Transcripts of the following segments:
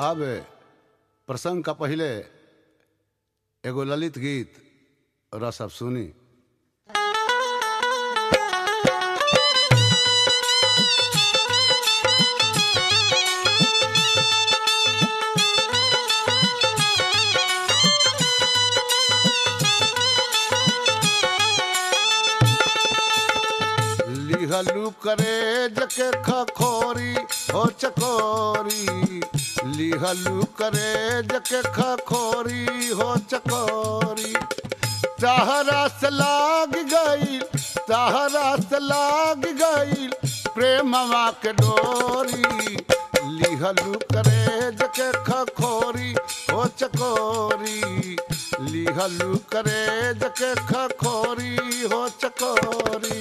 साहब प्रसंग का पहले एगो ललित गीत रस अब सुनी लिहलू करे जके खखोरी हो चकोरी लिहलू करे जके खखोरी हो चकोरी तहरा से लाग गई तहरा से लाग गई प्रेमवा के डोरी लिहलू करे जके खखोरी हो चकोरी लिहलू करे जके खखोरी हो चकोरी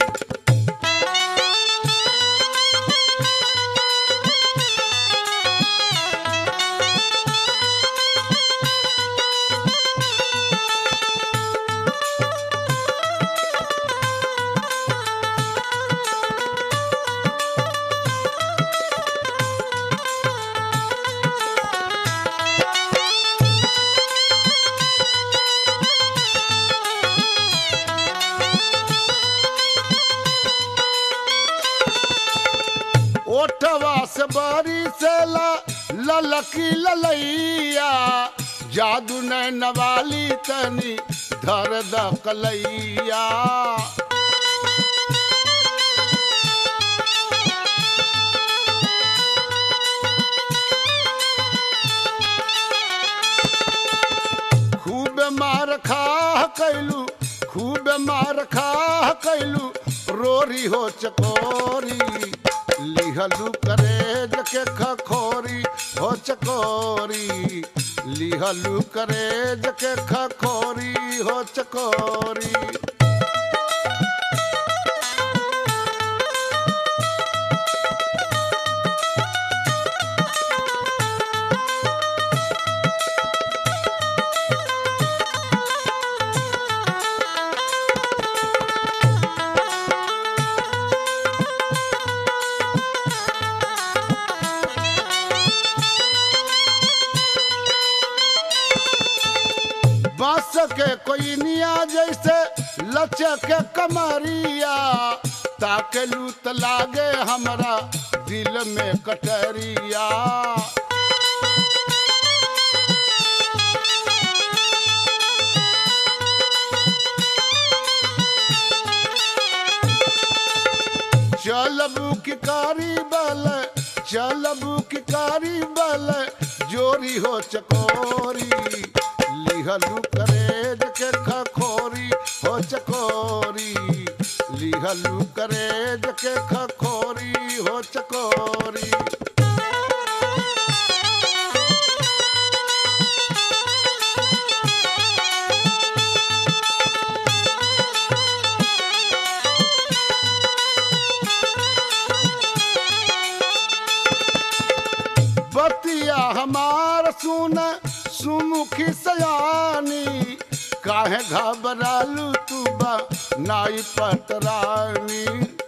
ओठवा से बारी से ला ललकी ललैया जादू ने नवाली तनी धर द कलैया खूब मार खा कैलू खूब मार खा कैलू रोरी हो चकोरी लिहलू करे जके खखोरी हो चकोरी लिहलू करे जके खखोरी हो चकोरी बांस के कोई निया जैसे लचक कमरिया ताके लूत लागे हमरा दिल में कटरिया चलबू की कारी बल चलबू की कारी बल जोरी हो चकोरी लिहलू करे जके खखोरी हो चकोरी लिहलू करे जके खखोरी हो चकोरी बतिया हमार सुन सुमुखी सयानी काहे घबरालू तू बा नाई पतरानी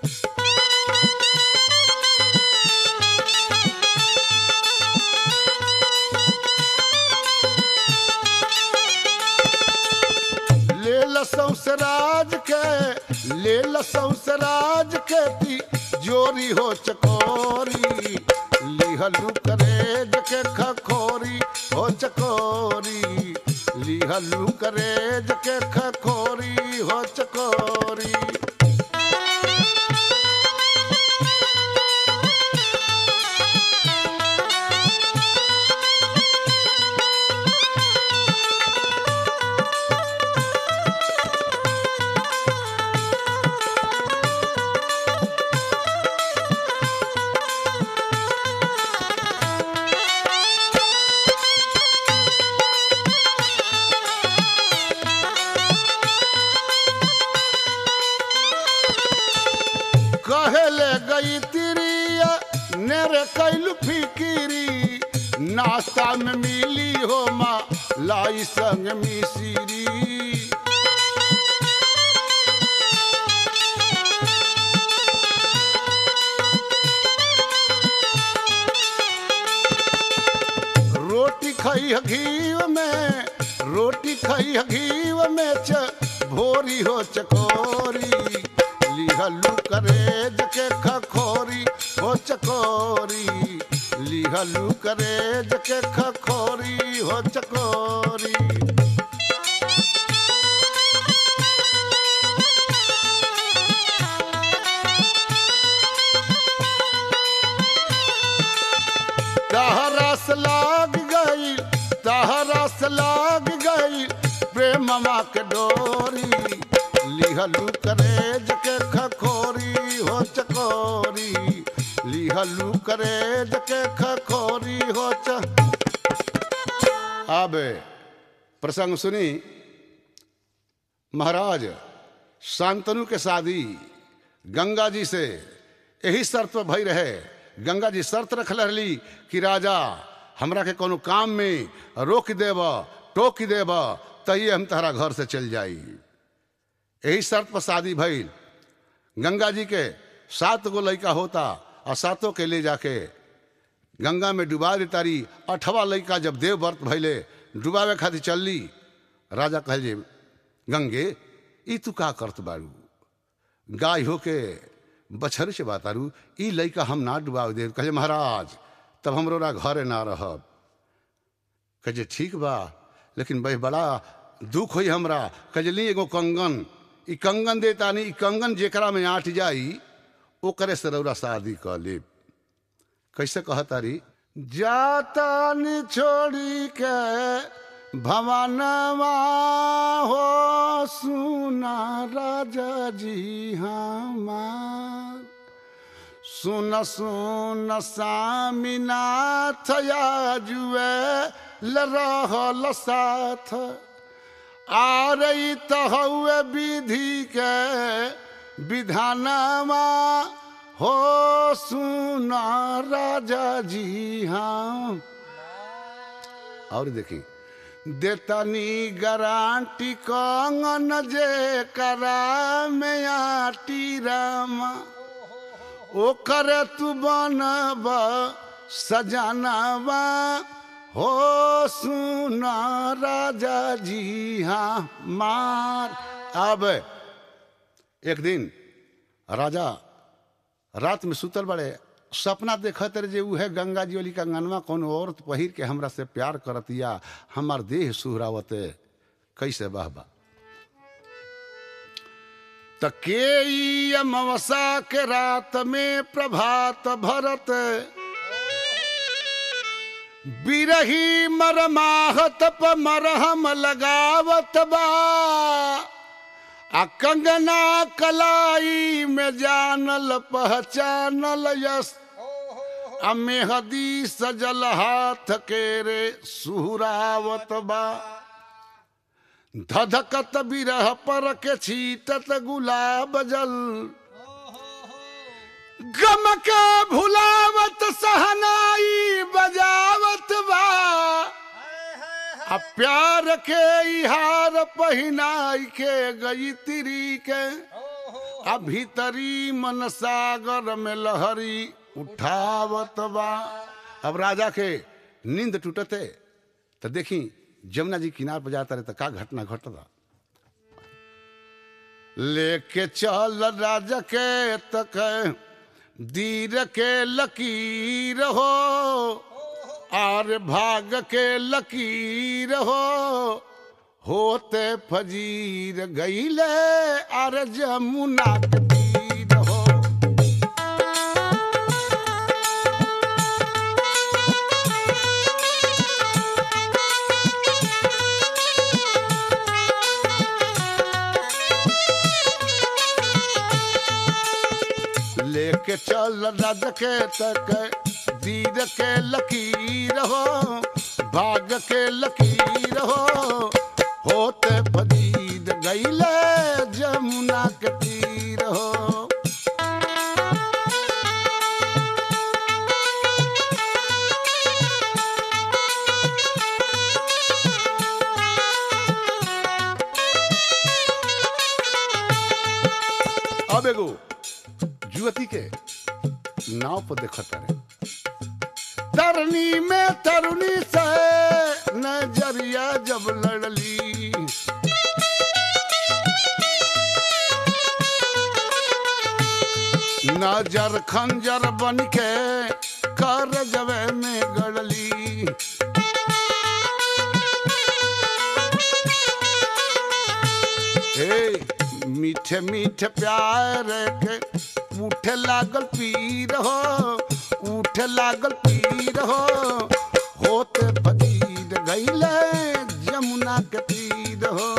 ले लसौ से राज के ले लसौ से राज के ती जोरी हो चकोरी लिहलू करे जके खखोरी हो चकोरी लिहलू करे जके खखोरी हो चकोरी कहले गई तिरिया नेरे कैलू फिकिरी नाश्ता में मिली हो माँ लाई संग मिसिरी खई घीव में रोटी खई घीव में च भोरी हो चकोरी लिहलू करे जके खखोरी हो चकोरी लिहलू करे जके खखोरी हो चकोरी तहरस लाग गई तहरस लाग गई प्रेममा के डोरी लिहलू करे जके खखोरी हो चकोरी लिहलू करे जके खखोरी हो च अब प्रसंग सुनी महाराज शांतनु के शादी गंगा जी से यही शर्त पर भई रहे गंगा जी शर्त रख रही कि राजा हमरा के कोनो काम में रोक देब टोक देब तहिए हम तहरा घर से चल जाई यही शर्त पर शादी भइल गंगा जी के सात गो लड़का होता और सातों के ले जाके गंगा में डुबा देतारी अठवा लड़का जब देव व्रत भैले डुबावे खातिर चलली राजा कहल जे गंगे ई तू का करत बारू गाय होके बछर से बातारू ई लइका हम ना डुबाव दे कहे महाराज तब हमरो ना घरे ना रहब कहे ठीक बा लेकिन भाई बड़ा दुख होई हमरा कहे ली एगो कंगन ई कंगन देता नहीं ई कंगन जेकरा में आट जाई ओकरे से रौरा शादी कर ले कैसे कहतारी जाता नि छोड़ी के भवनवा हो सुना राजा जी हमार सुन सुन सामीनाथ जुए रहल साथ आ रही तो हुए विधि के विधानवा हो सुना राजा जी हाँ और देखी देतनी गारंटी कंगन जे करा में आटी रामा ओकर तू बनब सजनवा हो सुना राजा जी हाँ मार अब एक दिन राजा रात में सुतल बड़े सपना देखत रहे जे उहे गंगा जी वाली कंगनवा कोनो औरत पहिर के हमरा से प्यार करतिया हमार देह सुहरावते कैसे बहबा त के ई अमावसा के रात में प्रभात भरत बिरही मरमाहत प मरहम लगावत बा आ कंगना कलाई में जानल पहचानल यस आ मेहदी सजल हाथ के रे सुहरावत बा धधकत बिरह पर के छीटत गुलाब जल गम के भुलावत सहनाई बजावत बा आ प्यार के इहार पहिनाई के गई तिरी के आ भीतरी मन सागर में लहरी उठावत बा अब राजा के नींद टूटते तो देखी जमुना जी किनार पर जाता रहे तो का घटना घटता लेके चल राजा के तक दीर के लकीर हो आर भाग के लकीर हो होते फजीर गईले आर जमुना के तीर हो लेके चल रज के तक दीर के लकीर हो भाग के लकीर हो होते फजीद गईले जमुना के तीर हो अब एगो युवती के नाव पर देखत रहे तरनी में तरुणी से नजरिया जब लड़ली नजर खंजर बन के कर जवे में गड़ली ए मीठे मीठे प्यार के उठे लागल पीर हो उठे लागल पीर हो होते फकीर गईले जमुना के तीर हो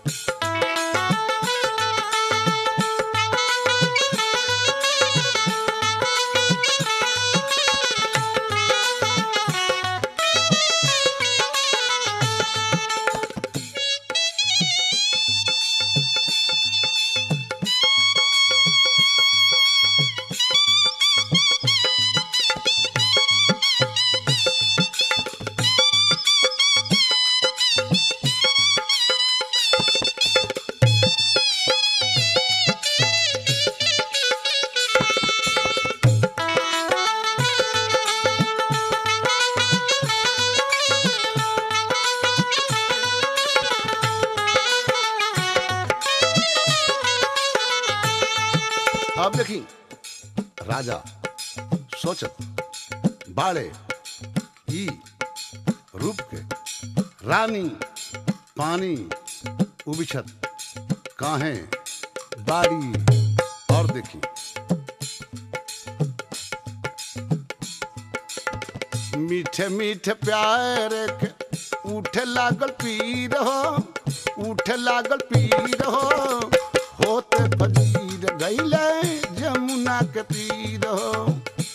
अब देखी राजा सोचत बाड़े ई रूप के रानी पानी उबिछत काहे बाड़ी और देखी मीठे मीठे प्यार के उठे लागल पीर हो उठे लागल पीर हो होते फजीर गईले जमुना के तीर हो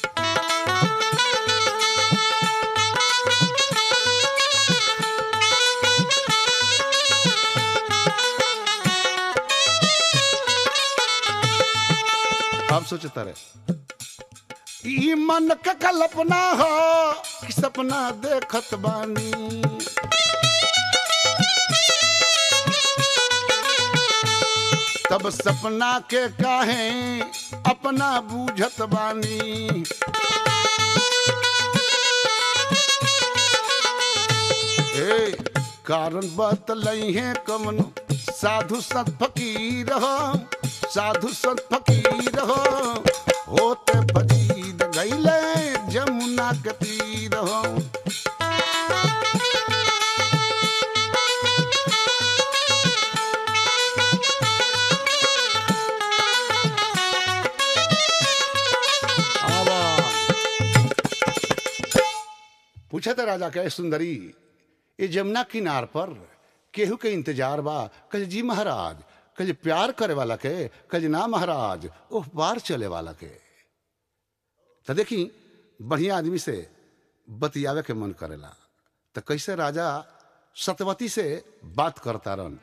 अब सोचता रहे ई मन के कल्पना हो कि सपना देखत बानी तब सपना के काहे अपना बूझत बानी ए कारण बतलई है कमनो साधु संत फकीर हो साधु संत फकीर हो होते फकीर गईले जमुना के तीर हो आवा पूछा था राजा के सुंदरी ये जमुना किनार पर केहू के इंतजार बा कल जी महाराज कल प्यार करे वाला के कल ना महाराज ओह पार चले वाला के तो देखी बढ़िया आदमी से बतियावे के मन करेला तो कैसे राजा सतवती से बात करता रहन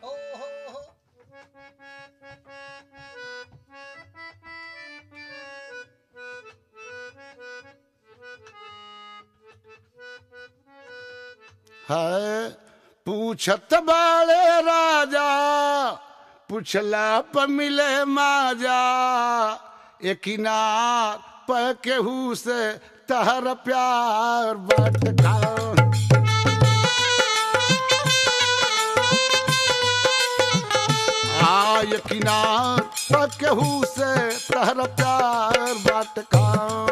है पूछत बाले राजा पुछला प मिले माजा एकिनार प केहू से तहर प्यार बटका आ यकिनार प केहू से तहर प्यार बटका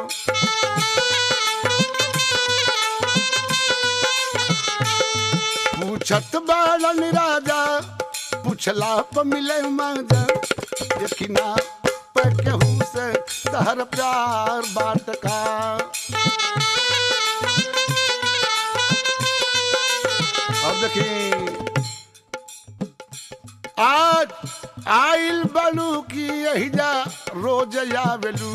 पूछत बालन राजा पूछला प मिले माजा यकिना प केहू से तहर प्यार बाट का अब देखी आज आइल बलू की यही जा रोज आवेलू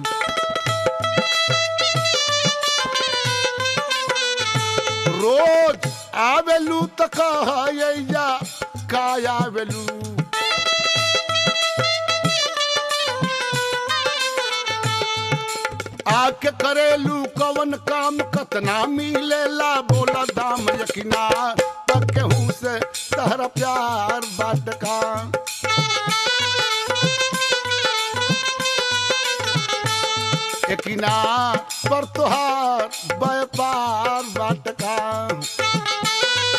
रोज आवेलू त कह जा का आवेलू आके करेलू कवन काम कतना मिलेला बोला दाम यकिना केहू से तहरा प्यार बाट का यकिना पर तुहार व्यापार बाट का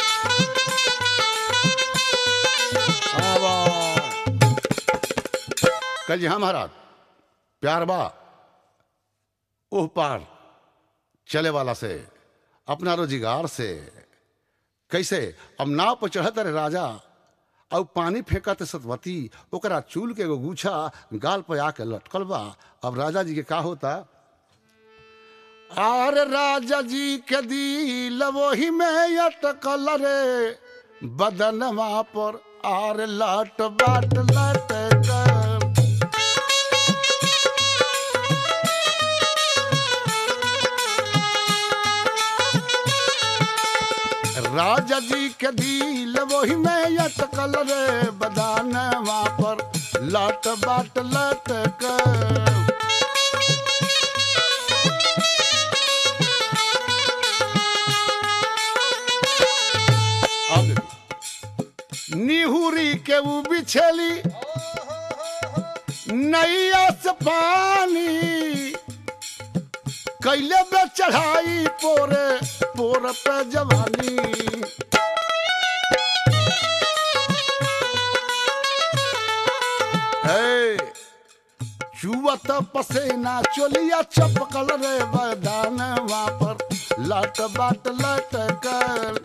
कल जी हाँ महाराज प्यार बा ओह पार चले वाला से अपना रोजगार से कैसे अब नाव पर चढ़त रहे राजा और पानी फेंकत सतवती ओकरा चूल के एगो गुच्छा गाल पे आके लटकल बा अब राजा जी के का होता आर राजा जी के दिल वही में अटकल रे बदनवा पर आर लट बाट लट कर राजा जी के दिल वही में अटकल रे बदनवा पर लट बाट लट कर अब देखो। निहुरी के ऊ बिछेली नैया से पानी कैले बे चढ़ाई पोरे पोर पे जवानी हे, चुवत पसेना चोलिया चपकल रे बदान पर लट बाट लट कर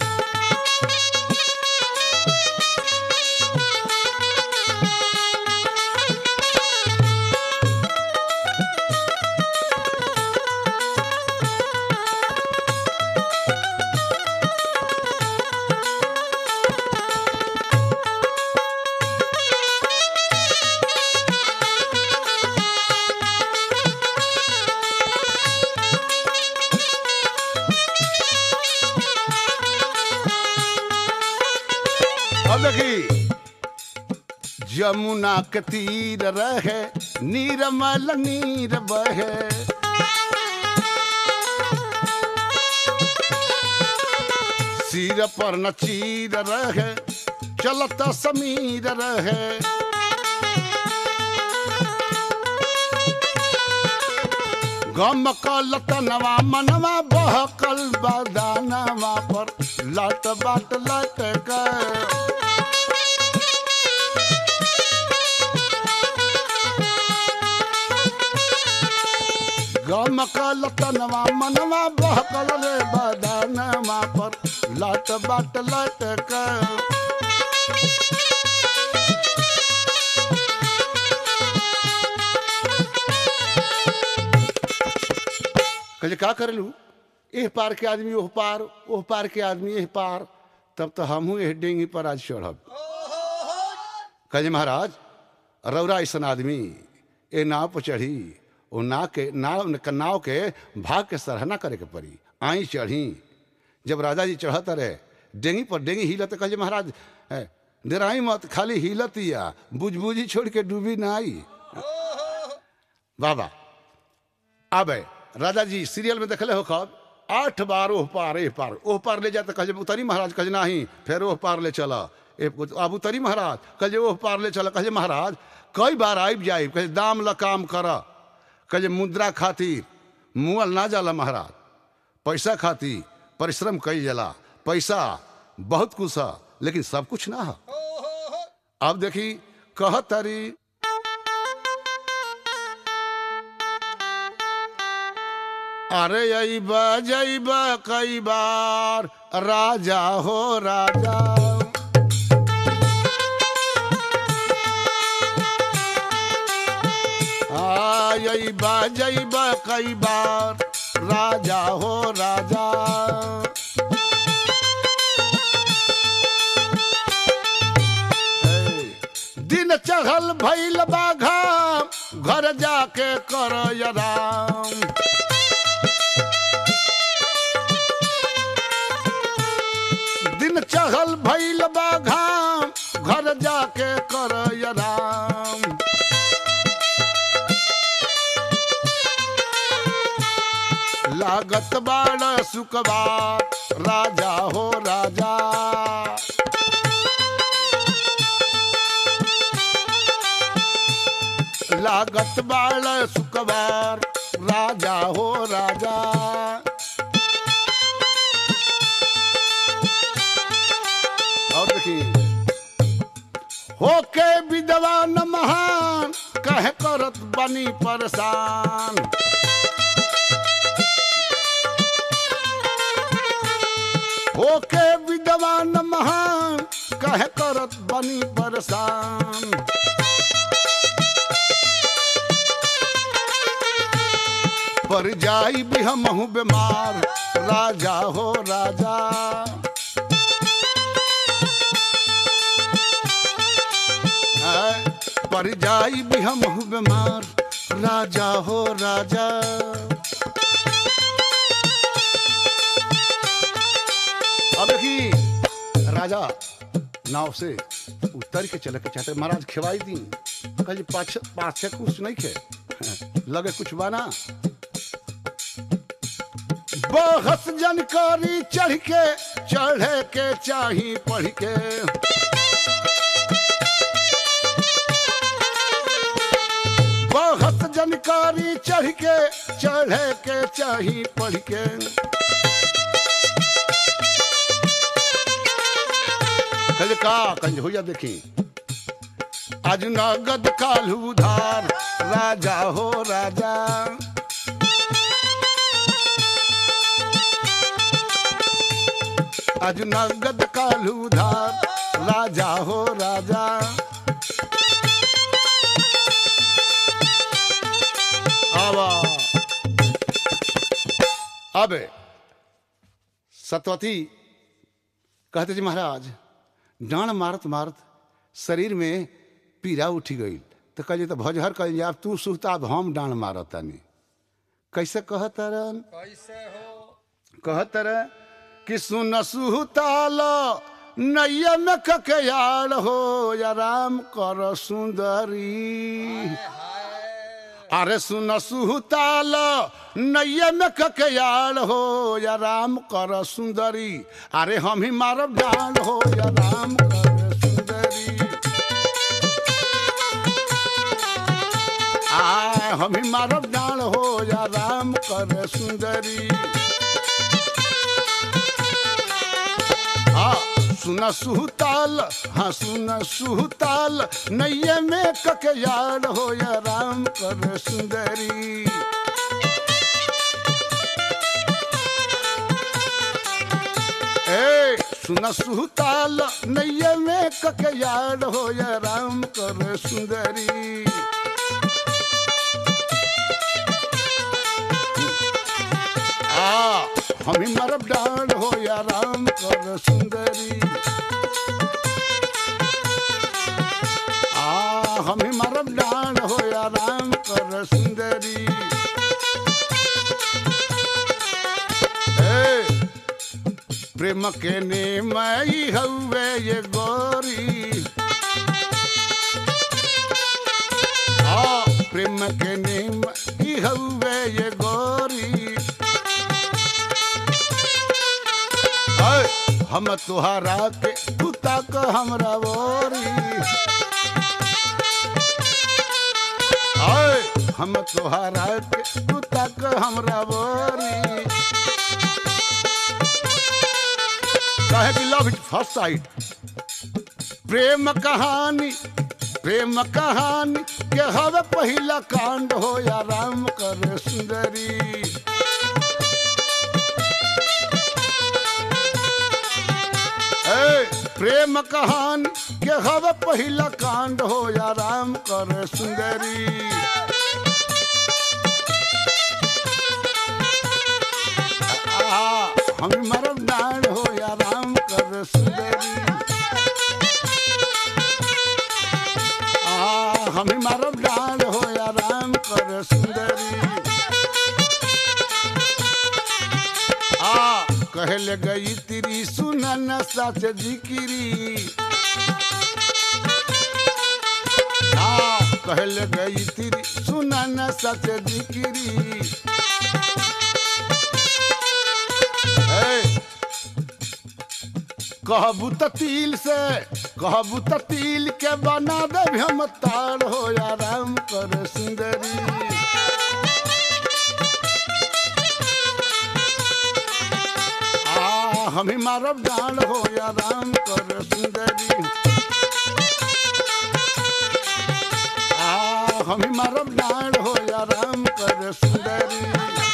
अब देखी जमुना के तीर रहे नीरमल नीर बहे सिर पर न चीर रहे चलत समीर रहे गम कल तनवा मनवा बहकल बदानवा पर लट बाट लट कर गम कल तनवा मनवा बहकल रे बदानवा पर लट बाट लट कर कहे का कर लू एह पार के आदमी ओह पार ओह पार के आदमी एह पार तब तो हमहू एह डेंगी पर आज चढ़ब कहे महाराज रौरा ऐसा आदमी ए नाव पर चढ़ी ओ नाव के नाव नाव के भाग के सराहना करे के पड़ी आई चढ़ी जब राजा जी चढ़त रहे डेंगी पर डेंगी हिलत कहे महाराज ए, डराई मत खाली हिलत या बुझबुझी छोड़ के डूबी ना आई बाबा आबे राजा जी सीरियल में देखले हो कब आठ बार ओह पार एह पार ओह पार ले जाते कहे उतरी महाराज कहे नहीं फिर ओह पार ले चला अब उतरी महाराज कहे ओह पार ले चला कहे महाराज कई बार आब जाए कहे दाम ला काम कर कहे मुद्रा खातिर मुअल ना जाला महाराज पैसा खातिर परिश्रम कई जाला पैसा बहुत कुछ है लेकिन सब कुछ ना है अब देखी कह तरी अरे अबा जैबा कई बार राजा हो राजा आबा जैबा कई बार राजा हो राजा दिन चढ़ल भैल बाघा घर जाके कर राम दिन चढ़ल भैल बाघाम घर जाके कर राम लागत बाड़ सुकबार राजा हो राजा लागत बाड़ सुकबार राजा हो राजा और देखिए होके विद्वान महान कह कर करत बनी परेशान होके विद्वान महान कहे करत बनी परेशान पर जाई भी हम बीमार राजा हो राजा आय, पर जाई भी हम बीमार राजा हो राजा अब देखी राजा नाव से उतर के चले के चाहते महाराज खिवाई दी कल पाछ पाछे कुछ नहीं खे लगे कुछ बाना बहस जानकारी चढ़ के चढ़े के चाही पढ़ के बहस जानकारी चढ़ के चढ़े के चाही पढ़ के कल का कंज हो जा देखी आज नगद काल उधार राजा हो राजा आज नगद काल उधार राजा हो राजा आवा अब सतवती कहते जी महाराज डांड मारत मारत शरीर में पीड़ा उठी गई तो कहिए तो भजहर कह आप तू सुहता अब हम डांड मारत तानी कैसे कहतरन कैसे हो कहत रहे कि सुन सुहताल नैया में ककयाड़ हो या राम कर सुंदरी अरे सुन सुहताल नैया में ककयाड़ हो या राम कर सुंदरी अरे हम ही मारब डांड हो या राम कर सुंदरी आ हम ही मारब डांड हो या राम कर सुंदरी हाँ सुन सुहताल हाँ सुन सुहताल नैये में ककयाड़ हो या राम कर सुंदरी ए सुन सुहताल नैये में ककयाड़ हो या राम कर सुंदरी आ हम ही मरब डांड हो या राम कर सुंदरी आ हम ही मरब डांड हो या राम कर सुंदरी ए, प्रेम के ने मई हवे ये गोरी आ प्रेम के ने मई हवे ये गोरी ऐ, हम तुहारा के कुत्ता को हमरा बोरी ऐ, हम तुहारा के कुत्ता को हमरा बोरी कहे कि लव इज फर्स्ट साइड प्रेम कहानी प्रेम कहानी के हवे पहिला कांड हो या राम कर सुंदरी ए, प्रेम कहानी के हव पहिला कांड हो या राम कर सुंदरी आ, हम मरब डांड हो या राम कर सुंदरी आ, हम मरब डांड हो या राम कर सुंदरी आ कहल गई तेरी सुनन सच जिकिरी आ कहल गई तेरी सुनन सच जिकिरी ए, कहबू त तिल से कहबू त तिल के बना दे हम तार हो या राम कर सुंदरी आ हमें मारब डाल हो या राम कर सुंदरी आ हम ही मारब डांड हो या राम कर सुंदरी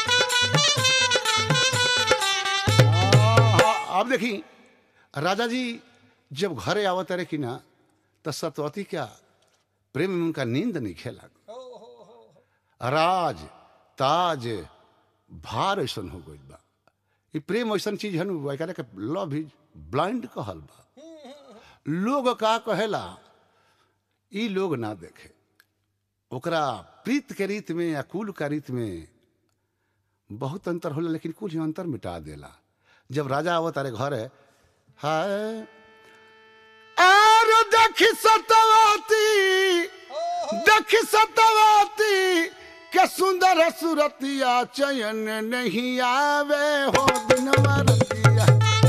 आहा, अब देखी राजा जी जब घरे आवत रहे कि ना तो सतवती क्या प्रेम में उनका नींद नहीं खेला राज ताज भार ऐसन हो गई बा ई प्रेम ऐसन चीज है नु एकरा के लव इज ब्लाइंड कहल बा लोग का कहेला ई लोग ना देखे ओकरा प्रीत के रीत में या कुल का रीत में बहुत अंतर होला लेकिन कुछ अंतर मिटा देला जब राजा आवत अरे घर है हाय आर देखी सतवती देखी सतवती के सुंदर सुरतिया चयन नहीं आवे हो दिनवा रतिया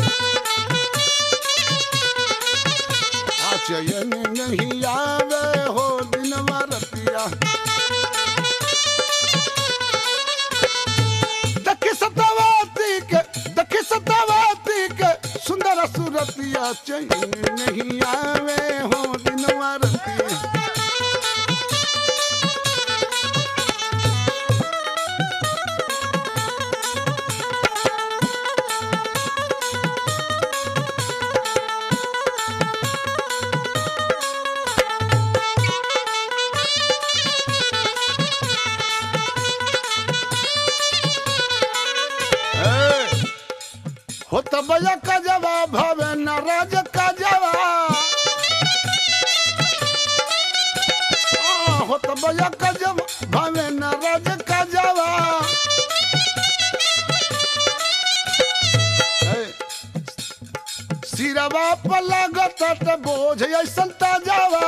आ चयन नहीं आवे हो दिनवा रतिया देखी सतवती के देखी सतवती के सुंदर सुरतिया चयन नहीं आवे हो दिनवा रतिया ए, हो त बया का जवाब भवे न राज का जवाब आ, हो त बया का जवाब भवे न राज का जवाब ए, सिरवा पर लागत त बोझ ऐसन ताजावा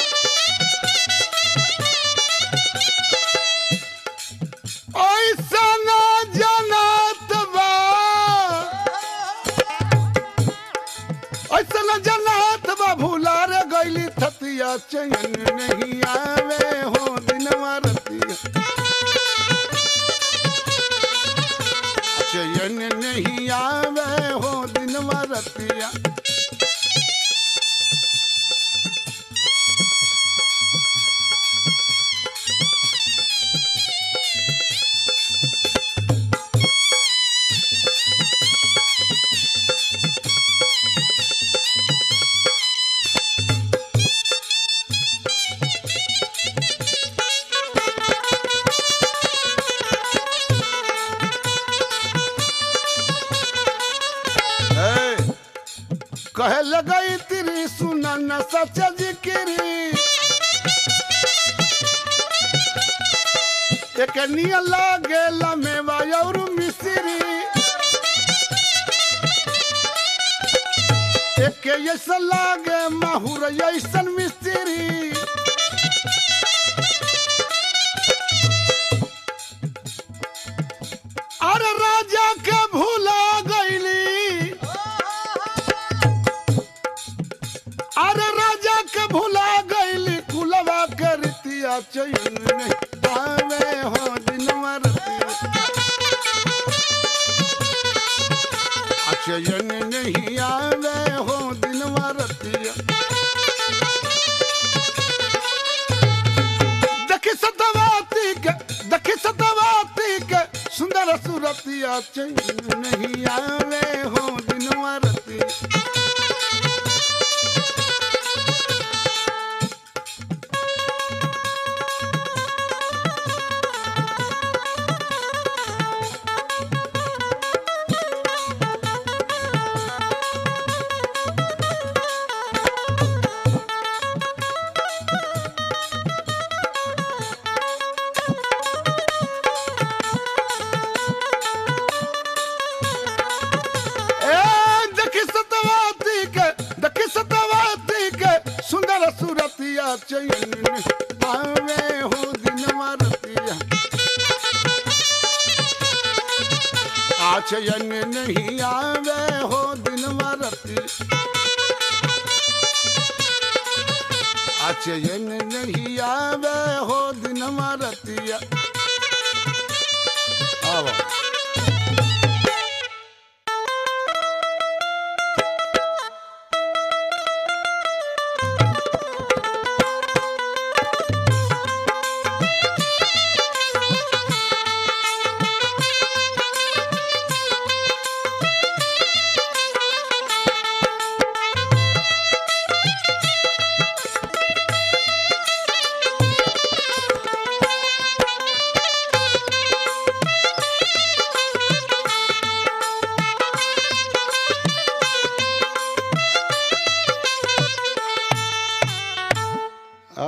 ऐसन जनत बा ऐसन जनत बा भूला रे गईली थतिया चैन नहीं आवे हो दिनवा रतिया चैन नहीं आवे हो दिनवा रतिया ए, कहे लगई तेरी सुना न सच जिक्री एक निया लागे लमेवा और मिश्री एक ऐसा लागे माहुर ऐसन मिस्त्री अरे राजा के भूला गईली अरे राजा के भूला गईली कुलवा के रीतिया चैन नहीं पावे हो दिनवा रतिया आ चैन नहीं आवे हो दिनवा रतिया देखी सतवाती के देखी सतवाती के सुंदर सुरतिया चैन नहीं आवे हो दिनवा रतिया ए देखी सतवाती के देखी सतवाती के सुंदर सुरतिया चैन पावे हो दिनवा रतिया आ चैन नहीं आवे हो दिनवा रतिया आ चैन नहीं आवे हो दिनवा रतिया आवा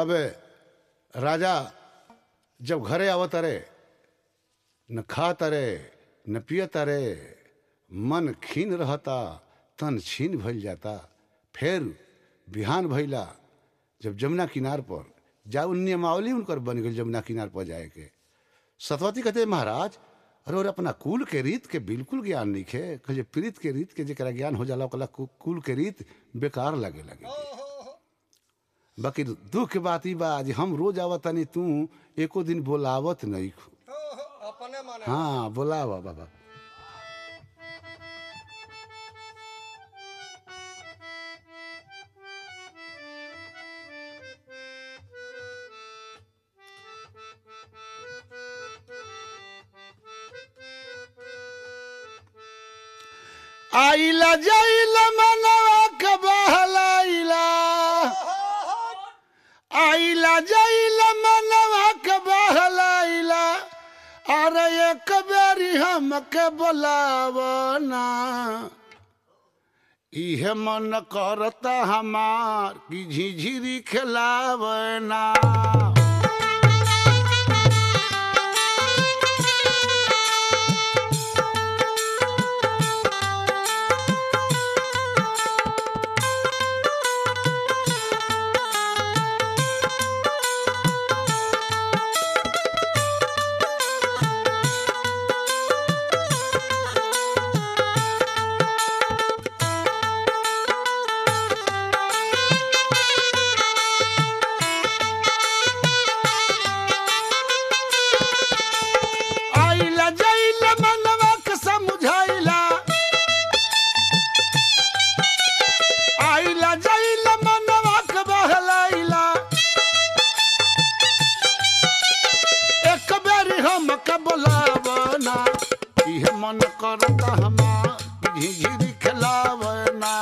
अब राजा जब घरे आवत रे न खात रे न पियत रे मन खीन रहता तन छीन भइल जाता फिर बिहान भइला जब जमुना किनार पर जा नियमावली उनकर बन गई जमुना किनार पर जाए के सतवती कहते महाराज अरे और अपना कुल के रीत के बिल्कुल ज्ञान नहीं खे कहे प्रीत के रीत के जरा ज्ञान हो जाला ओकरा कु- कुल के रीत बेकार लगे लगे बाकी दुख के बात ई बा जे हम रोज आवत तनी तू एको दिन बोलावत नहीं खू अपने माने हाँ बोलावा बाबा आइला जाइला मनवा के बहलाइला आइला जाइला मनवा के बहलाइला अरे एक बेरी हमके बोलावना इहे मन करता हमार कि झिझिरी खिलावना आइला जाइला मनवा के समझाइला आइला जाइला मनवा के बहलाइला एक बेरी हम के बोलावना इहे मन करता हमार झिझिरी खिलावना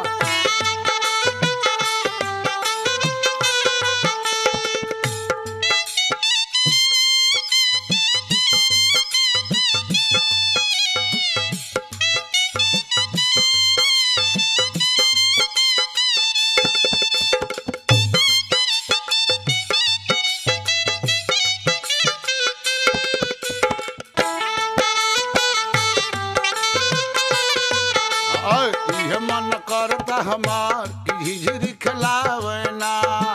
और इहे मन करता हमार कि झिझिरी खिलावना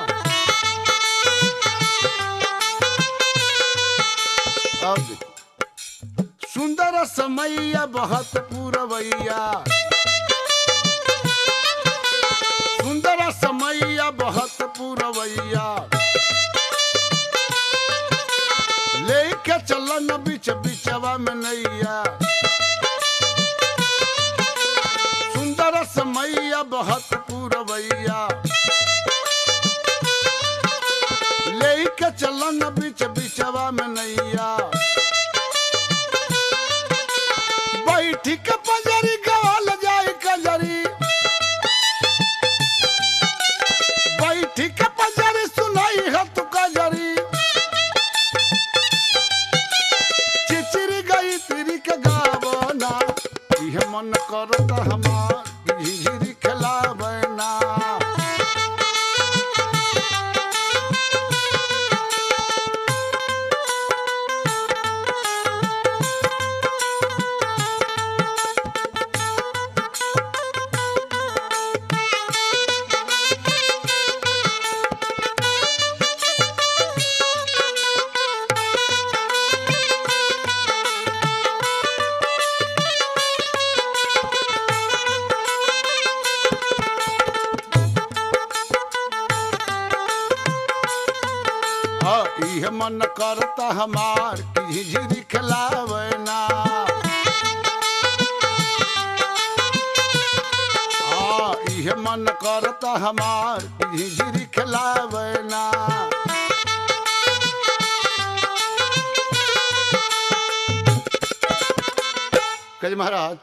अब देखो, सुंदर समैया बहुत पूरवैया सुंदर समैया बहुत पूरवैया लेके चलन बिच बिचवा में नैया सुंदर समैया बहुत पूरवैया लेके चलन बिच बिचवा में नैया बैठी के पजरी गवाल जाए कजरी बैठी के पजरी सुनाई है तू कजरी चिचिरी गई तिरी के गावना इहे मन करता हमार झिझिरी खिलावना हाँ, इहे मन करता हमार कि झिझिरी खिलावना हाँ, इहे मन करता हमार कि झिझिरी खिलावना कहे महाराज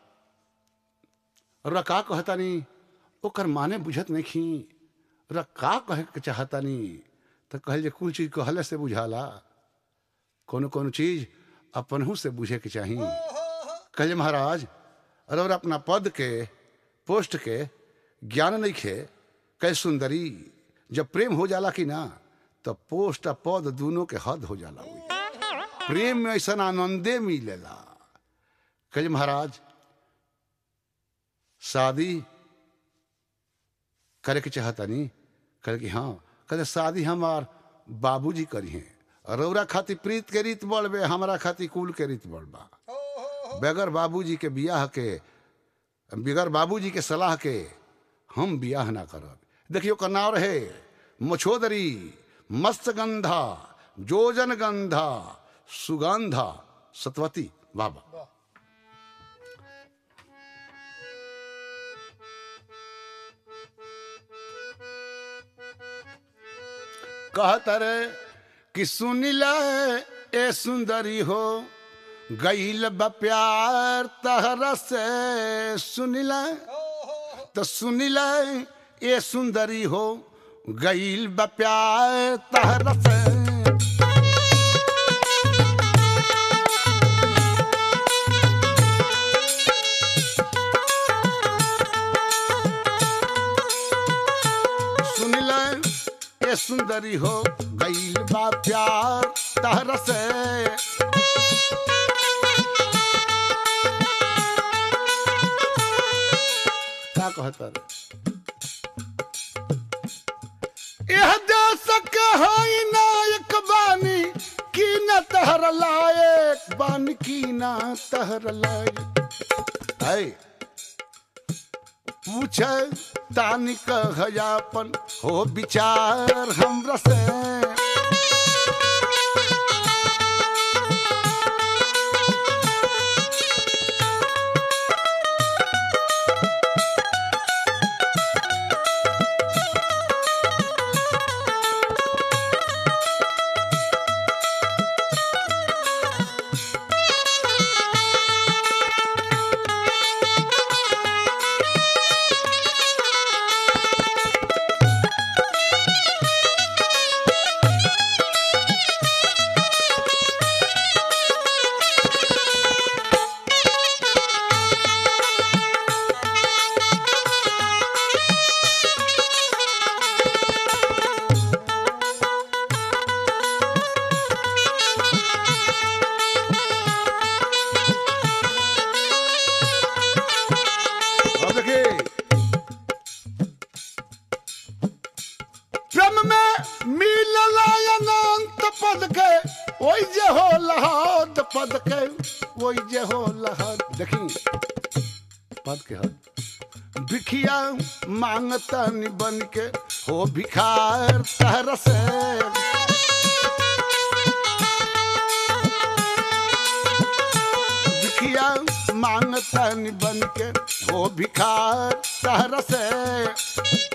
र का कहतानी ओकर माने बुझत नहीं खी र का कहे के चाहतानी तो कहल जे कुल चीज कहले से बुझाला कोनो कोनो चीज अपनहू से बुझे के चाही कहले महाराज अरे और अपना पद के पोस्ट के ज्ञान नहीं खे कै सुंदरी जब प्रेम हो जाला कि ना तो पोस्ट आ पद दोनों के हद हो जाला हुई प्रेम में ऐसा आनंदे मिलेला कहे महाराज शादी करे के चाहता नहीं करे कि हाँ कहते शादी हमार बाबूजी करी हैं रौरा खातिर प्रीत के रीत बढ़ बे हमारा खातिर कुल के रीत बढ़ बा बगैर बाबूजी के बियाह के बगैर बाबूजी के सलाह के हम बियाह ना करब देखियो का नाव रहे मछोदरी मस्त गंधा जोजन गंधा सुगंधा सतवती बाबा कहत रे कि सुनिल ए सुंदरी हो गईल बा प्यार तहरा से सुनिल तो सुनिल ए सुंदरी हो गईल बा प्यार तहरा से सुनिल ए सुंदरी हो गईल बा प्यार तहरा से का कहता रे यह देश के हई नायक बानी की न तहर लायक बान की न तहर लायक है पूछे तानी कहयापन हो विचार हमरा से अब देखिए प्रेम में मिलला अनंत पद के ओई जे हो लहद पद के ओई जे हो लहद देखी पद के हद भिखिया मांगता बन के हो भिखार तहर से भिखिया मांगता बन के हो भिखार तहर से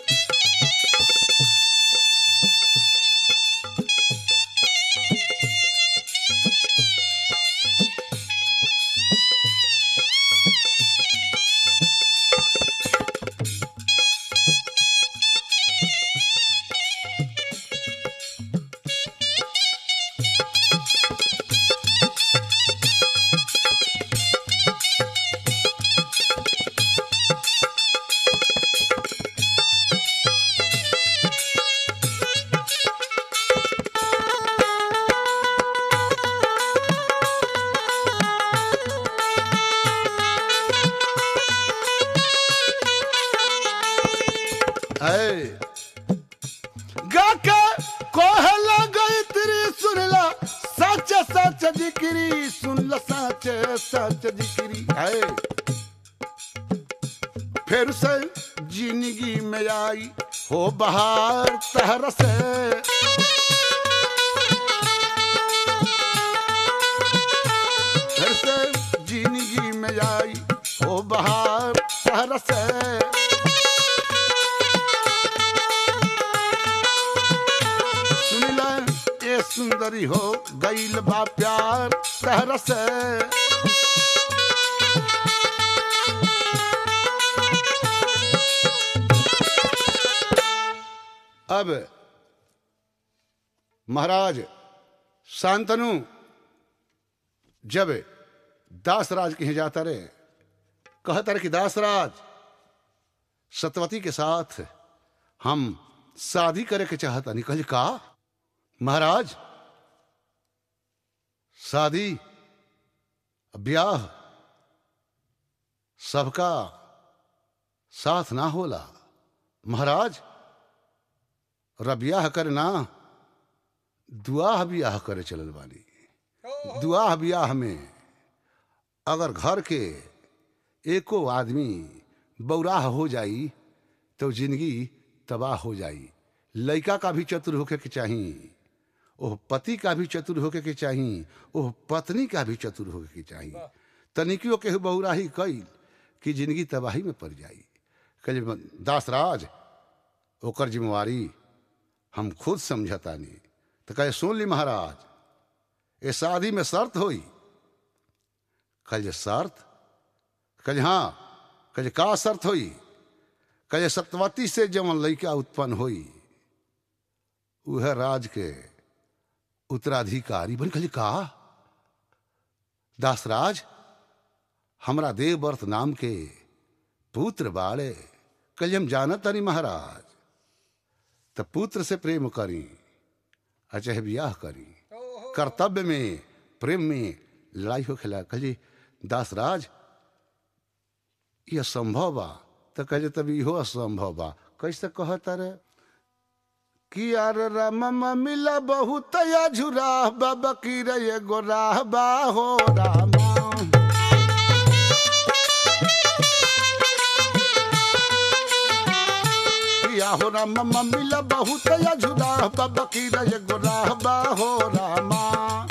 है गाके कोहला गई तेरी सुनला सच सच जिक्री सुनला सच सच जिक्री है फिर से जिंदगी में आई हो बहार तहर से फिर से जिंदगी में आई हो बहार तहर से सुनिला ए सुंदरी हो गईल बा प्यार तहर से अब महाराज शांतनु जब दासराज के यहाँ जाता रहे कहता रहे कि दासराज सतवती के साथ हम शादी करे के चाहता नहीं कहली का महाराज शादी ब्याह सबका साथ ना होला महाराज और ब्याह करे ना दुआह ब्याह करे चलल बानी दुआह ब्याह में अगर घर के एको आदमी बौराह हो जाई तो जिंदगी तबाह हो जाई लड़का का भी चतुर होके के चाहिए ओह पति का भी चतुर होके के चाहिए ओह पत्नी का भी चतुर होके के चाहिए तनिकियो के बहुराही कई कि जिंदगी तबाही में पड़ जाई कल दासराज ओकर जिम्मेवारी हम खुद समझतानी तो कहे सुन ली महाराज ये शादी में शर्त होई कल जे शर्त कल हाँ कल का शर्त होई कल सतवती से जवन लड़का उत्पन्न होई वह राज के उत्तराधिकारी बन कल का दासराज हमरा देवव्रत नाम के पुत्र बाड़े कल हम जानत तनी महाराज तो पुत्र से प्रेम करी अचह ब्याह करी कर्तव्य में प्रेम में लड़ाई हो खेला कहे दासराज यह संभव बा तो कहे तब इहो असंभव बा कैसे कहता रे कि यार राम मिला बहुत या झुरा बाबा की रे गोराह बा हो रामा या हो राम मिला बहुत या झुरा बाबा की रे गोराह बा हो रामा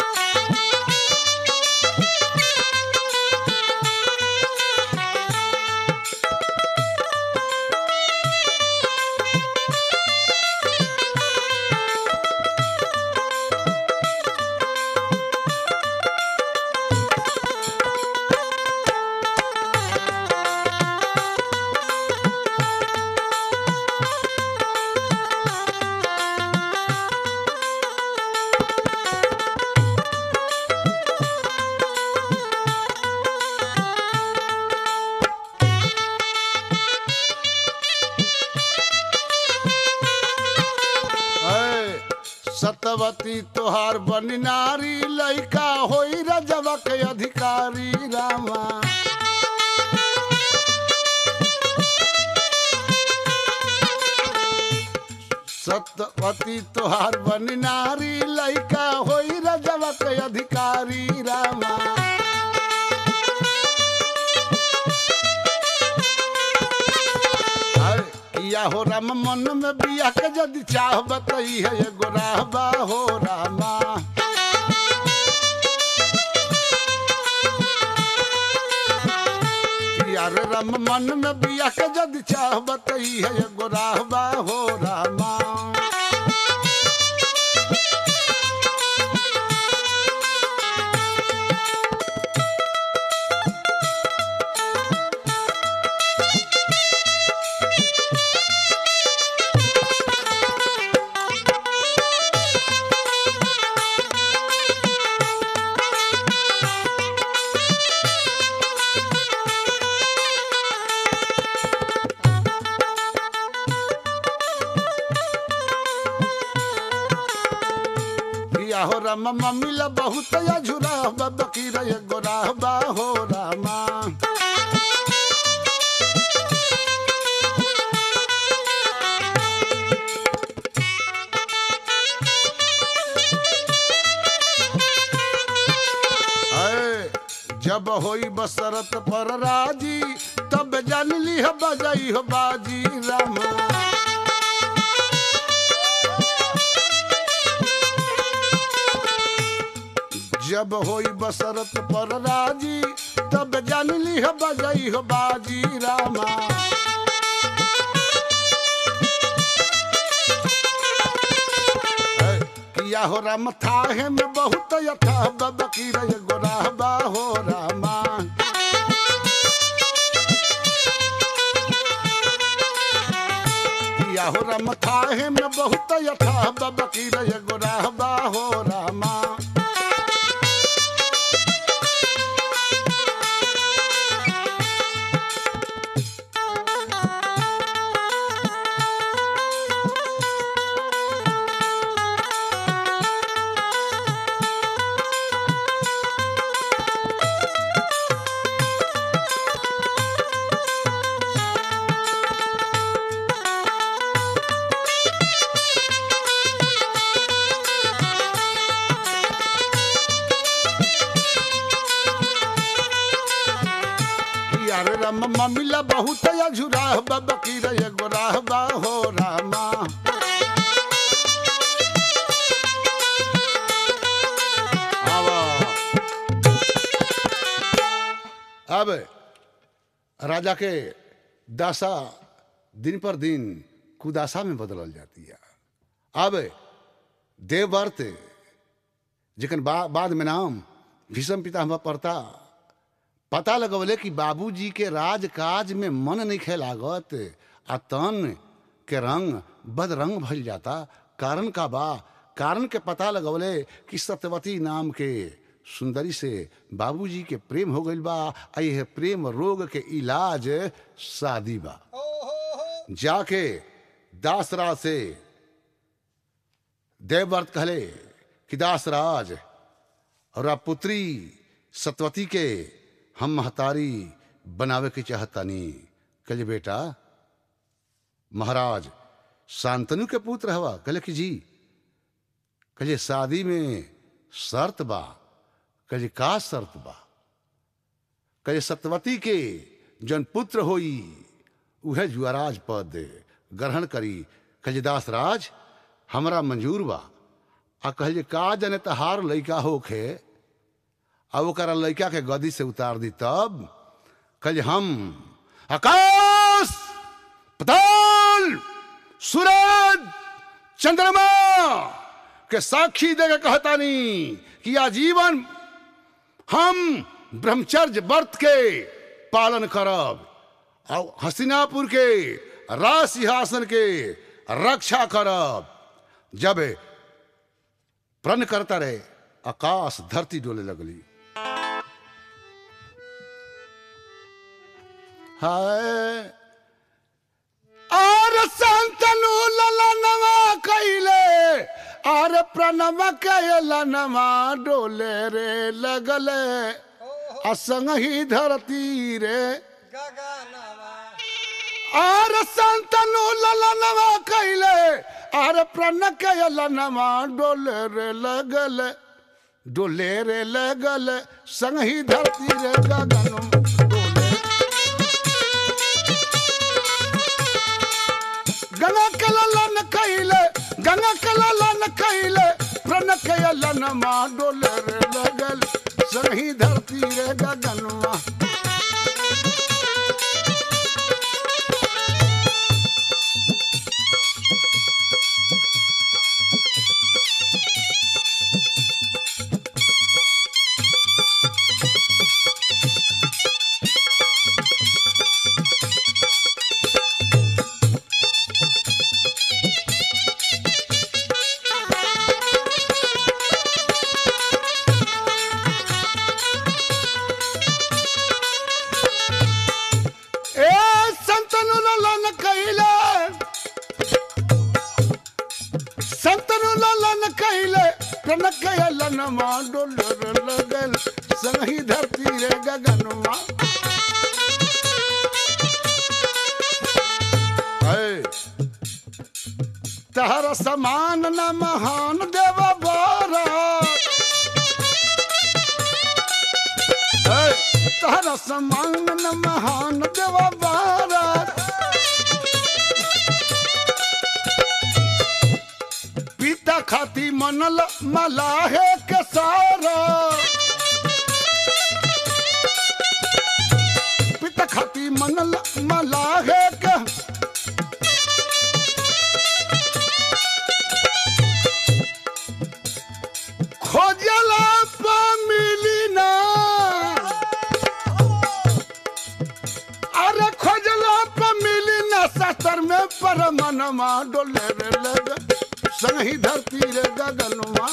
ऐ, सतवती तोहार बन नारी लइका होई रजवा के अधिकारी रामा सतवती तोहार बन नारी लइका होई रजवा के अधिकारी रामा अरे, किया हो राम मन में बिया के यदि चाह बतई है एगो राहबा हो रामा किया रे राम मन में बिया के यदि चाह बतई है एगो राहबा हो रामा किया हो राम मिला बहुत या झुरा बकी रे गोराहबा हो रामा ऐ, जब होई बसरत पर राजी तब जान ली हो बजाई हो बाजी रामा जब होई बसरत पर राजी तब जान ली हो बजाई हो बाजी रामा ऐ, किया हो राम थाहे में बहुत यथा बबकी रे गोराहबा हो रामा किया हो राम थाहे में बहुत यथा बबकी रे गोराहबा हो रामा रम ममिला बहुत अझुराह बा बकीर एगो राह बा हो रामा आवा अब राजा के दासा दिन पर दिन कुदासा में बदलल जाती है अब देवव्रत जेकन बा, बाद में नाम भीषम पितामह पड़ता पता लगवले कि बाबूजी के राजकाज में मन नहीं खे लागत आ तन के रंग बदरंग भइल जाता कारण का बा कारण के पता लगवले कि सत्यवती नाम के सुंदरी से बाबूजी के प्रेम हो गइल बा आ यह प्रेम रोग के इलाज शादी बा ओहो जाके दासराज से देवव्रत कहले कि दासराज और आप पुत्री सतवती के हम महतारी बनावे के चाहतानी कहले बेटा महाराज शांतनु के पुत्र हवा कहले कि जी कहले शादी में शर्त बा कहले का शर्त बा कहले सतवती के जन पुत्र होई उहे जुआराज पद ग्रहण करी कहले दासराज हमरा मंजूर बा आ कहले का जने तहार लइका होखे आ ओकरा लइका के गदी से उतार दी तब कहले हम आकाश पताल सूरज चंद्रमा के साक्षी दे के कहतानी कि आजीवन हम ब्रह्मचर्य व्रत के पालन करब और हस्तिनापुर के राज सिंहासन के रक्षा करब जब प्रण करता रहे आकाश धरती डोले लगली हाय आर संतनु ललनवा कैले आर प्रणव कैलनवा डोले रे लगले असंग ही धरती रे गगनवा आर संतनु ललनवा कैले आर प्रण कैलनवा डोले रे लगले डोले रे लगले संग ही धरती रे गगन डोले गंगा कलन कैले गंगा कलन कैले प्रण कैलन मा डोले रे लगल सही धरती रे गगनवा ए संतनु ललन कैले संतनु ललन कैले प्रण कैलन मा डोले रे लगल सही धरती रे गगनवा ऐ तहर समान न महान देव बारा ऐ, तहर समान न महान देव बारा पिता खाती मनल मलाहे के सारा पिता खाती मनल मलाहे के खोजला पा मिली ना अरे खोजला पा मिली ना सतर में पर मनमा डोले रे लग संगी धरती रे गगनमा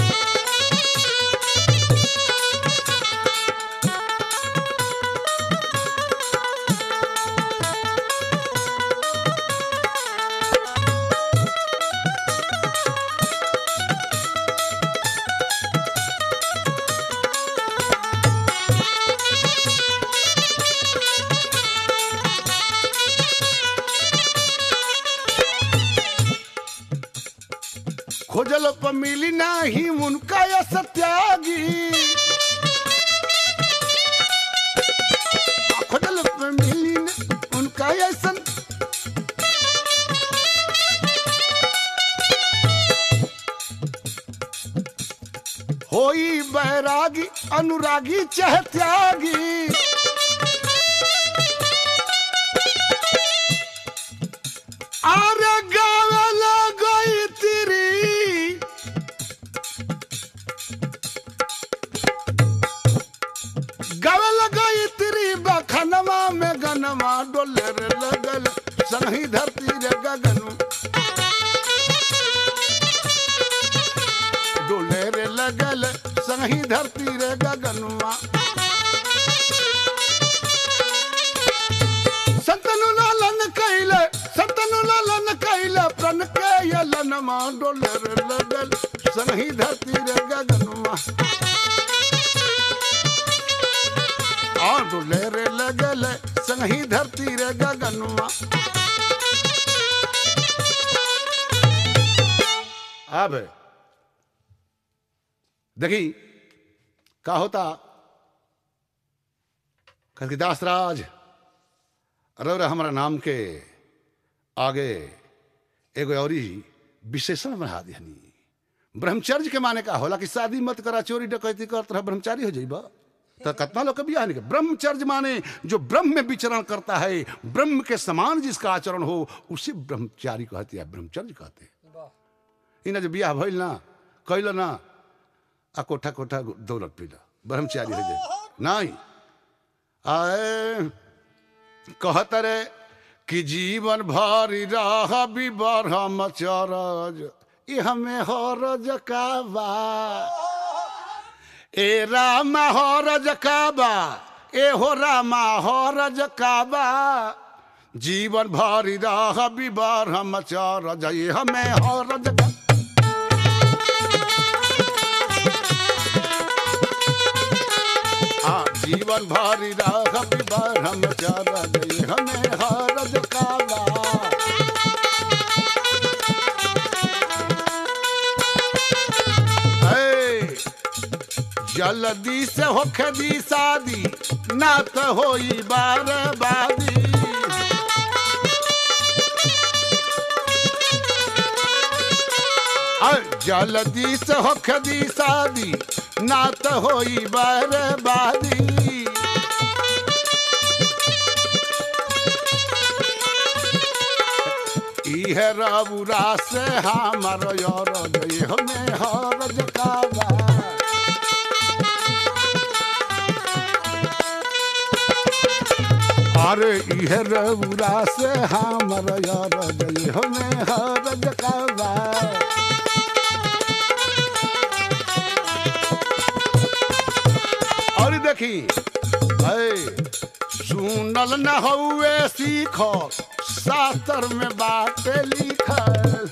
खोजल प मिली नाही उनका या सत्यागी खोजल प कोई बैरागी अनुरागी चाहे त्यागी अरे गावल गई तेरी गावल गई तेरी बखनवा में गनवा डोले रे लगल संगी धरती रे गगनु डोले रे लगल संगी धरती रे गगनुआ संतनु लालन कैले संतनु लालन कैले प्रण के यलनमा डोले रे लगल संगी धरती रे गगनुआ आ डोले रे लगल संगी धरती रे गगनुआ अब देखी का होता कहती दासराज रौरा हमारा नाम के आगे एगो औरी विशेषण बढ़ा दिहनी ब्रह्मचर्य के माने का होला कि शादी मत करा चोरी डकैती कर तरह ब्रह्मचारी हो जाइबा तो कितना लोग बियाह नहीं कर ब्रह्मचर्य माने जो ब्रह्म में विचरण करता है ब्रह्म के समान जिसका आचरण हो उसे ब्रह्मचारी कहते हैं ब्रह्मचर्य कहते हैं वाह इना जो बियाह भइल ना कैल ना आ कोठा कोठा दौलत पीला ब्रह्मचारी हो जाए नहीं आए कहत रे कि जीवन भर रह बिबरम चरज ई हमें हरज का बा ए रामा हरज का बा ए हो रामा हरज का बा जीवन भर रह बिबरम चरज ई हमें हरज का हाँ जीवन भारी राह ब्रह्म चरण हमें हरज काला ऐ, जल्दी से होखे दी शादी ना तो होई बर्बादी ऐ, जल्दी से होखे दी शादी ना तो होई बर्बादी इहे रबुरा से हमर यार गई हमें हरज काबा अरे इहे रबुरा से हमर यार गई हमें हरज काबा और देखी ऐ सुनल न हउए सीख शास्त्र में बात लिखल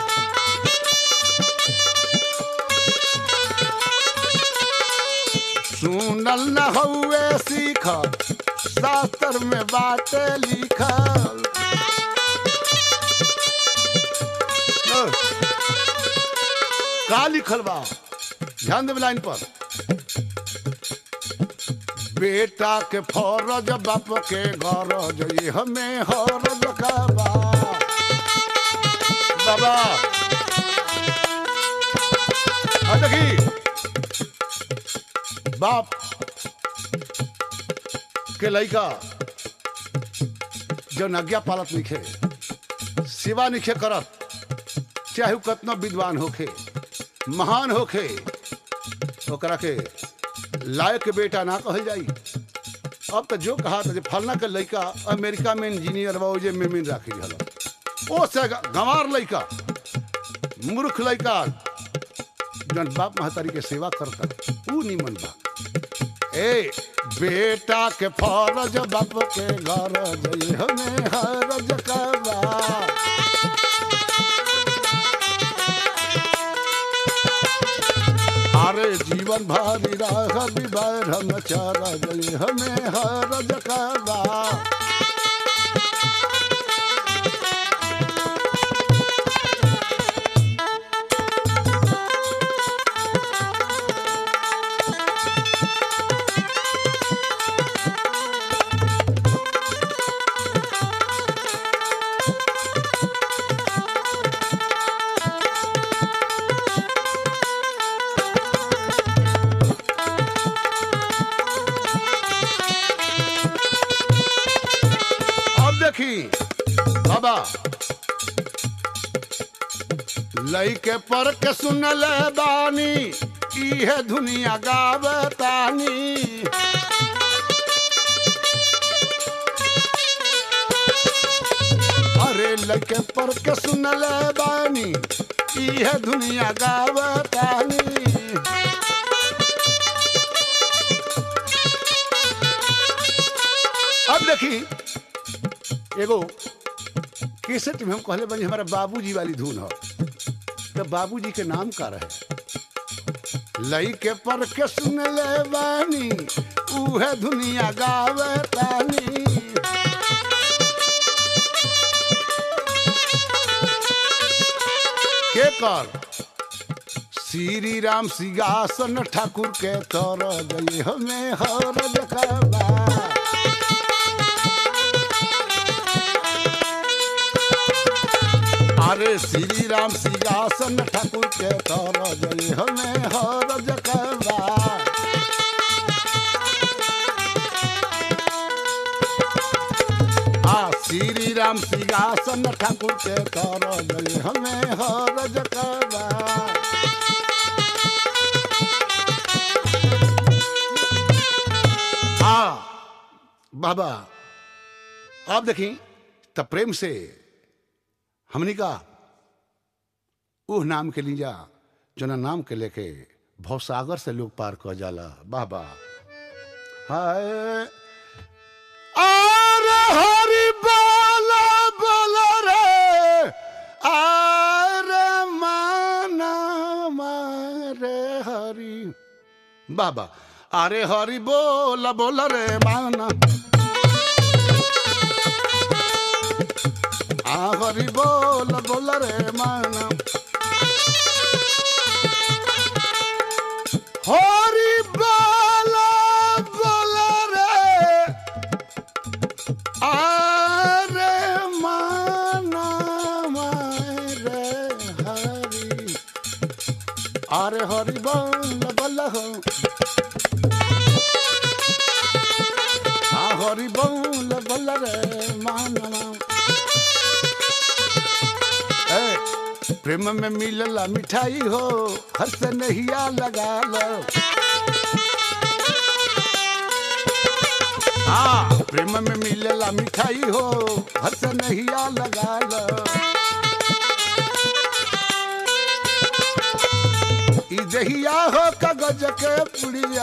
सुनल न हउए सीख शास्त्र में बात लिखल ओ, का लिखल बा ध्यान देवे लाइन पर बेटा के फौरज बाप के गरज ये हमें हरज का बा बाबा आ देखी बाप के लइका जो आज्ञा पालत निखे सेवा निखे करत चाहे उ कतना विद्वान होखे महान होखे ओकरा के लायक बेटा ना कहल जाई अब तो जो कहा था जे फलना के लड़का अमेरिका में इंजीनियर बा जे मेमिन राखी रहल ओ से ग- गंवार लड़का मूर्ख लड़का जन बाप महतारी के सेवा करता ऊ निमन बा ए बेटा के फरज बाप के गरज ये हमें हरज करवा अरे जीवन भारी राह विवर हम चारा गए हमें हरज करवा देखी बाबा लइके पर के सुनल बानी इहे दुनिया गावतानी अरे लइके पर के सुनल बानी इहे दुनिया गावतानी अब देखी एगो केसेट में हम कहले बनी हमारा बाबूजी वाली धुन हो तो बाबूजी के नाम का रहे लई के पर के सुन ले बानी उहे दुनिया गावे तानी के कर श्री राम सिंहासन ठाकुर के तर गई हमें हर देखबा अरे श्री राम सिंहासन ठाकुर के तर जय हमें हर जकबा आ श्री राम सिंहासन ठाकुर के तर जय हमें हर जकबा आ बाबा आप देखी तब प्रेम से हमनी का उह नाम के लीजा जना नाम के लेके भवसागर से लोग पार कर जाला बाबा हाय अरे हरि बोला बोला रे अरे माना मारे हरि बाबा अरे हरि बोला बोला रे माना आ हरि बोल बोल रे माना हरि बोल बोल रे आरे माना मारे हरि अरे हरि बोल बोल हो आ हरि बोल बोल रे माना ए, प्रेम में मिलला मिठाई हो हर से नहिया लगा लो हाँ प्रेम में मिलला मिठाई हो हर से नहिया लगा लो ई दहिया हो कागज के पुड़िया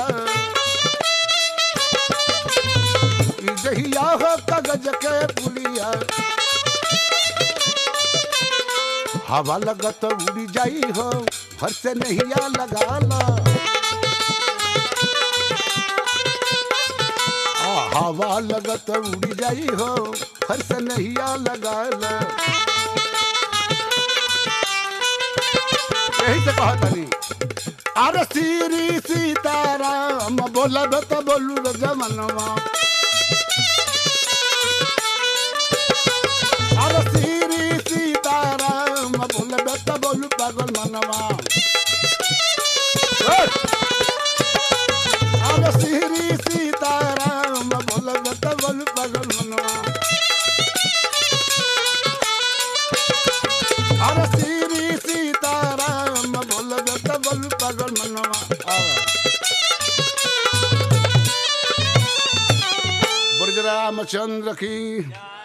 ई दहिया हो कागज के पुड़िया हवा लगत उड़ी जाई हो हर से नहिया लगा ला आ, हवा लगत उड़ी जाई हो हर से नहिया लगा ला यही से कहा तनी अरे श्री सीताराम बोलब तो बोलू रे जमनवा अरे श्री सीताराम बोलब तो बोलू पागल मनवा ए! अरे श्री सीताराम बोलब तो बोलू पागल मनवा अरे श्री सीताराम बोलब तो बोलू पागल मनवा आवा। ब्रजरामचंद्र की